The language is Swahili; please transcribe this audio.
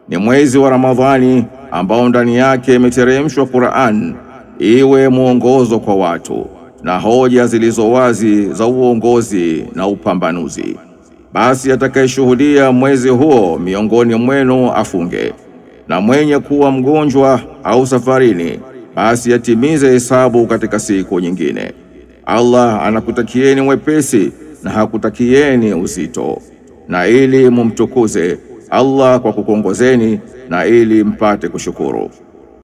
ni mwezi wa Ramadhani ambao ndani yake imeteremshwa Qur'an iwe mwongozo kwa watu na hoja zilizo wazi za uongozi na upambanuzi. Basi atakayeshuhudia mwezi huo miongoni mwenu afunge, na mwenye kuwa mgonjwa au safarini, basi atimize hesabu katika siku nyingine. Allah anakutakieni wepesi na hakutakieni uzito, na ili mumtukuze Allah kwa kukongozeni na ili mpate kushukuru.